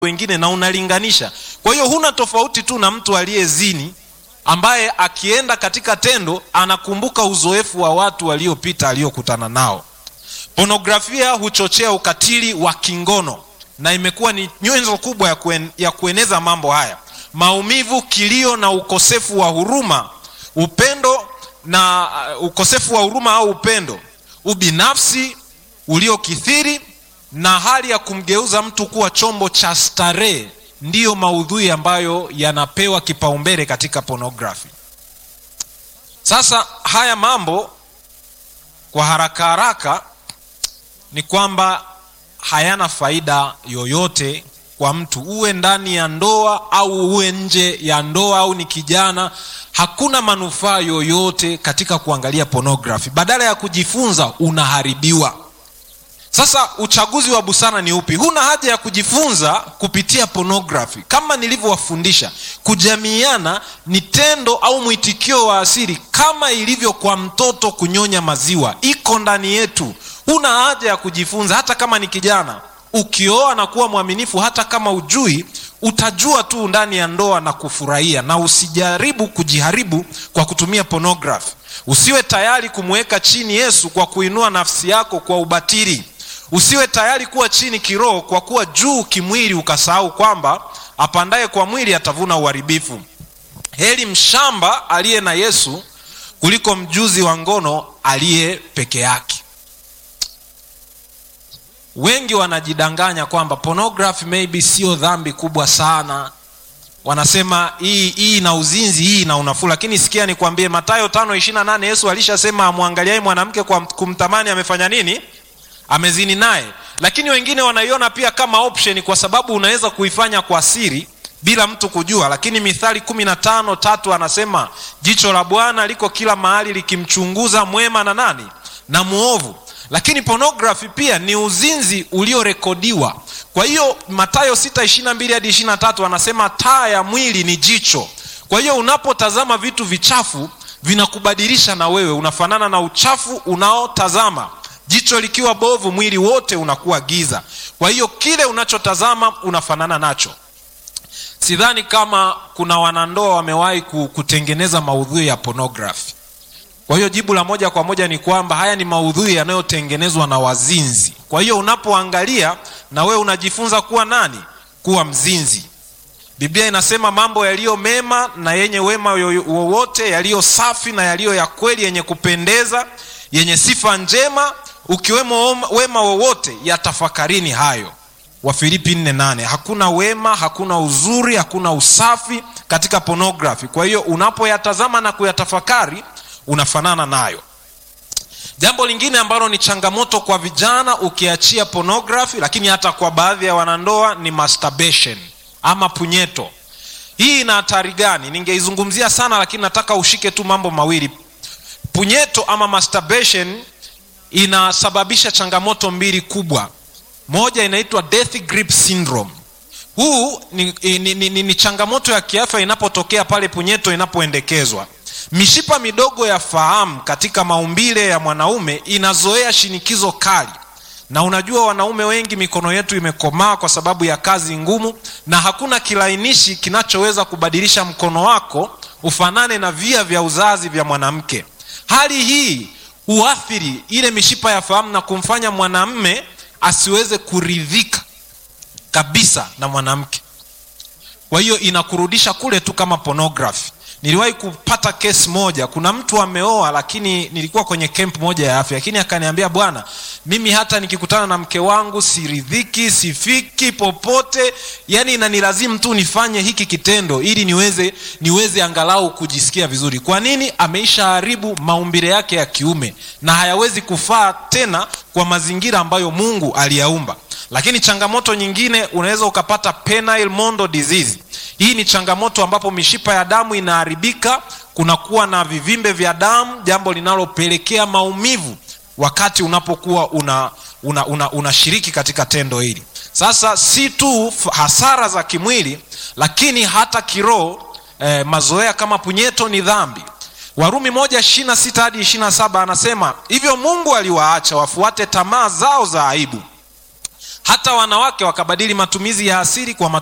wengine na unalinganisha kwa hiyo huna tofauti tu na mtu aliyezini ambaye akienda katika tendo anakumbuka uzoefu wa watu waliopita aliokutana nao ponografia huchochea ukatili wa kingono na imekuwa ni nyenzo kubwa ya, kuen, ya kueneza mambo haya maumivu kilio na ukosefu wa huruma upendo na uh, ukosefu wa huruma au upendo ubinafsi uliokithiri na hali ya kumgeuza mtu kuwa chombo cha starehe ndiyo maudhui ambayo yanapewa kipaumbele katika pornography sasa haya mambo kwa haraka haraka ni kwamba hayana faida yoyote kwa mtu uwe ndani ya ndoa au uwe nje ya ndoa au ni kijana hakuna manufaa yoyote katika kuangalia pornography badala ya kujifunza unaharibiwa sasa uchaguzi wa busara ni upi huna haja ya kujifunza kupitia pornography kama nilivyowafundisha kujamiana ni tendo au mwitikio wa asili kama ilivyo kwa mtoto kunyonya maziwa iko ndani yetu huna haja ya kujifunza hata kama ni kijana ukioa na kuwa mwaminifu hata kama ujui utajua tu ndani ya ndoa na kufurahia na usijaribu kujiharibu kwa kutumia pornography usiwe tayari kumweka chini yesu kwa kuinua nafsi yako kwa ubatili usiwe tayari kuwa chini kiroho kwa kuwa juu kimwili ukasahau kwamba apandaye kwa mwili atavuna uharibifu heri mshamba aliye na yesu kuliko mjuzi wa ngono aliye peke yake wengi wanajidanganya kwamba pornography maybe sio dhambi kubwa sana wanasema hii hii na uzinzi hii na unafuu lakini sikia nikwambie matayo tano ishirina nane yesu alishasema amwangaliaye mwanamke kwa kumtamani amefanya nini amezini naye lakini wengine wanaiona pia kama option kwa sababu unaweza kuifanya kwa siri bila mtu kujua lakini mithali kumi na tano tatu anasema jicho la bwana liko kila mahali likimchunguza mwema na nani na mwovu lakini pornography pia ni uzinzi uliorekodiwa kwa hiyo matayo 6 hadi 23 anasema taa ya mwili ni jicho kwa hiyo unapotazama vitu vichafu vinakubadilisha na wewe unafanana na uchafu unaotazama jicho likiwa bovu mwili wote unakuwa giza kwa hiyo kile unachotazama unafanana nacho sidhani kama kuna wanandoa wamewahi kutengeneza maudhui ya pornography kwa hiyo jibu la moja kwa moja ni kwamba haya ni maudhui yanayotengenezwa na wazinzi kwa hiyo unapoangalia na wewe unajifunza kuwa nani kuwa mzinzi biblia inasema mambo yaliyo mema na yenye wema wowote yaliyo safi na yaliyo ya kweli yenye kupendeza yenye sifa njema ukiwemo wema wowote yatafakarini hayo wafilipi 48 hakuna wema hakuna uzuri hakuna usafi katika pornography kwa hiyo unapoyatazama na kuyatafakari unafanana nayo jambo lingine ambalo ni changamoto kwa vijana ukiachia pornography lakini hata kwa baadhi ya wanandoa ni masturbation ama punyeto hii ina hatari gani ningeizungumzia sana lakini nataka ushike tu mambo mawili punyeto ama masturbation inasababisha changamoto mbili kubwa moja inaitwa death grip syndrome huu ni, ni, ni, ni, ni changamoto ya kiafya inapotokea pale punyeto inapoendekezwa mishipa midogo ya fahamu katika maumbile ya mwanaume inazoea shinikizo kali na unajua wanaume wengi mikono yetu imekomaa kwa sababu ya kazi ngumu na hakuna kilainishi kinachoweza kubadilisha mkono wako ufanane na via vya uzazi vya mwanamke hali hii huathiri ile mishipa ya fahamu na kumfanya mwanamme asiweze kuridhika kabisa na mwanamke kwa hiyo inakurudisha kule tu kama pornography niliwahi kupata kesi moja kuna mtu ameoa lakini nilikuwa kwenye camp moja ya afya lakini akaniambia bwana mimi hata nikikutana na mke wangu siridhiki sifiki popote yani inanilazimu tu nifanye hiki kitendo ili niweze niweze angalau kujisikia vizuri kwa nini ameisha haribu maumbile yake ya kiume na hayawezi kufaa tena kwa mazingira ambayo mungu aliyaumba lakini changamoto nyingine unaweza ukapata penile mondo disease hii ni changamoto ambapo mishipa ya damu inaharibika kunakuwa na vivimbe vya damu jambo linalopelekea maumivu wakati unapokuwa una unashiriki una, una katika tendo hili sasa si tu hasara za kimwili lakini hata kiroho eh, mazoea kama punyeto ni dhambi warumi moja ishirina sita hadi ishirina saba anasema hivyo mungu aliwaacha wafuate tamaa zao za aibu hata wanawake wakabadili matumizi ya asili kwa